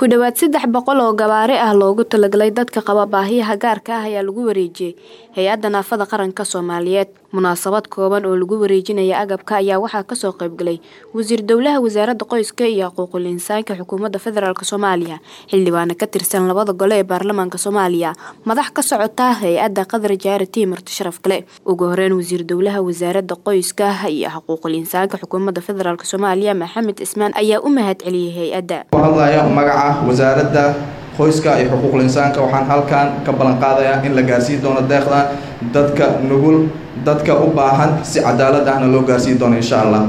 ku dhowaad saddex boqol oo gawaari ah loogu talagalay dadka qaba baahiyaha gaarka ah ayaa lagu wareejiyey hay-adda naafada qaranka soomaaliyeed munaasabad kooban oo lagu wareejinaya agabka ayaa waxaa kasoo qaybgalay wasiir dowlaha wasaaradda qoyska iyo xuquuqul insaanka xukuumadda federaalk soomaaliya xildhibaana ka tirsan labada gole ee baarlamaanka soomaaliya madax ka socota hay-adda qadar jaarati marti sharaf kale ugu horeyn wasiir dowlaha wasaaradda qoyska iyo xuquuqul insaanka xukuumadda federaalk soomaaliya maxamed cismaan ayaa u mahad celiyey hay-adda hadlaya magaca wasaaradda qoyska iyo xuquuqul insaanka waxaan halkan ka ballan qaadayaa in la gaarsiin doono deeqdan dadka nugul dadka u baahan si cadaalad ahna loo gaarsiin doono insha allah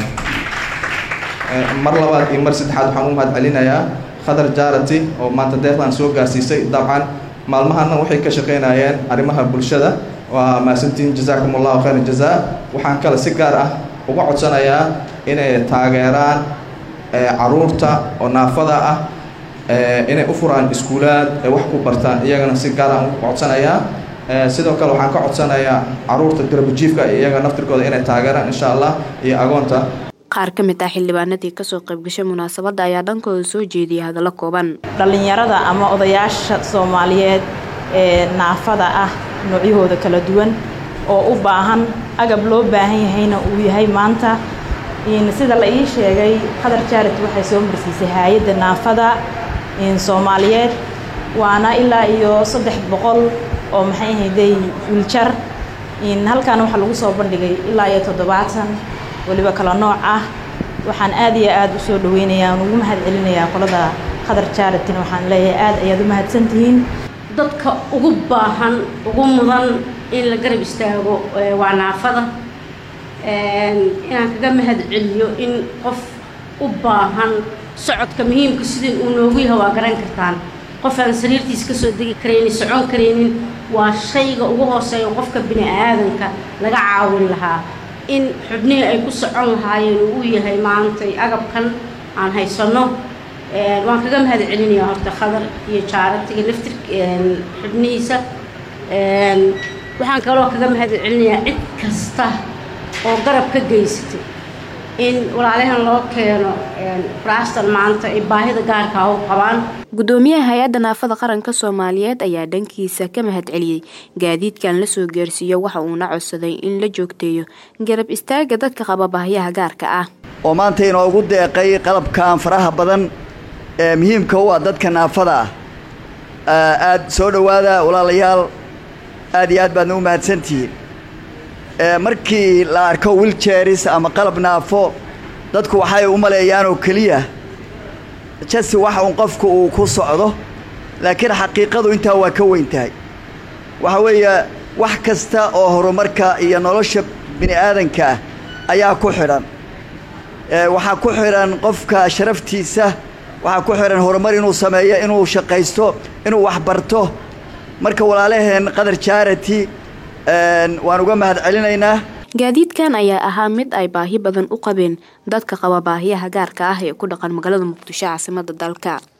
mar labaad iyo mar saddexaad waxaan u mahad celinayaa khadar jaarati oo maanta deeqdan soo gaarsiisay dabcan maalmahana waxay ka shaqaynayeen arrimaha bulshada waa mahadsantiin jazaakum allahu khayra jazaa waxaan kale si gaar ah uga codsanayaa inay taageeraan caruurta oo naafada ah inay u furaan iskuulaad ay wax ku bartaan iyagana si gaaraan u codsanayaa sidoo kale waxaan ka codsanayaa caruurta garbajiifka iyaga naftirkooda inay taageeraan insha allah iyo agoonta qaar ka mid ah xildhibaanadii kasoo qaybgashay munaasabadda ayaa dhankooda soo jeediyay hadallo kooban dhallinyarada ama odayaasha soomaaliyeed ee naafada ah noocyahooda kala duwan oo u baahan agab loo baahan yahayna uu yahay maanta sida la ii sheegay qadar jaarit waxay soo marsiisay hay-adda naafada soomaaliyeed waana ilaa iyo saddex boqol oo maxay ahayday wiiljar halkan waxaa lagu soo bandhigay ilaa iyo toddobaatan weliba kala nooc ah waxaan aad iyo aad u soo dhaweynayaa ugu mahad celinayaa qolada qadar jaaritin waxaan leeyahay aad ayaad u mahadsantihiin dadka ugu baahan ugu mudan in la garab istaago waa naafada inaan kaga mahad celiyo in qof u baahan socodka muhiimka sidai uu noogu yahay waa garan kartaan qof aan sariirtiis ka soo degi karaynin socon karaynin waa shayga ugu hooseeya qofka bini aadanka laga caawin lahaa in xubnihii ay ku socon lahaayeen uu u yahay maantay agabkan aan haysanno waan kaga mahad celinayaa horta khadar iyo jaaratiga laftir xubnihiisa waxaan kaloo kaga mahad celinayaa cid kasta oo garab ka geysatay in walaalahan loo keeno furaastan maanta ay baahida gaarkaa u qabaan gudoomiyaha hay-adda naafada qaranka soomaaliyeed ayaa dhankiisa ka mahad celiyey gaadiidkan lasoo gaarsiiyo waxa uuna codsaday in la joogteeyo garab istaaga dadka qaba baahyaha gaarka ah oo maanta inoogu deeqay qalabkan faraha badan ee muhiimka u ah dadka naafada ah aada soo dhowaada walaalayaal aad iyo aad baadna u mahadsantihiin markii la arko wiljeris ama qalab naafo dadku waxay u maleeyaan oo keliya jasi waxa uun qofku uu ku socdo laakiin xaqiiqadu intaa waa ka weyn tahay waxa weeye wax kasta oo horumarka iyo nolosha bini aadanka ah ayaa ku xidhan waxaa ku xidhan qofka sharaftiisa waxaa ku xidhan horumar inuu sameeyo inuu shaqaysto inuu waxbarto marka walaalaheen qadar jaarati waan uga mahad celinaynaa gaadiidkan ayaa ahaa mid ay baahi badan u qabeen dadka qaba baahiyaha gaarka ah ee ku dhaqan magaalada muqdisho caasimada dalka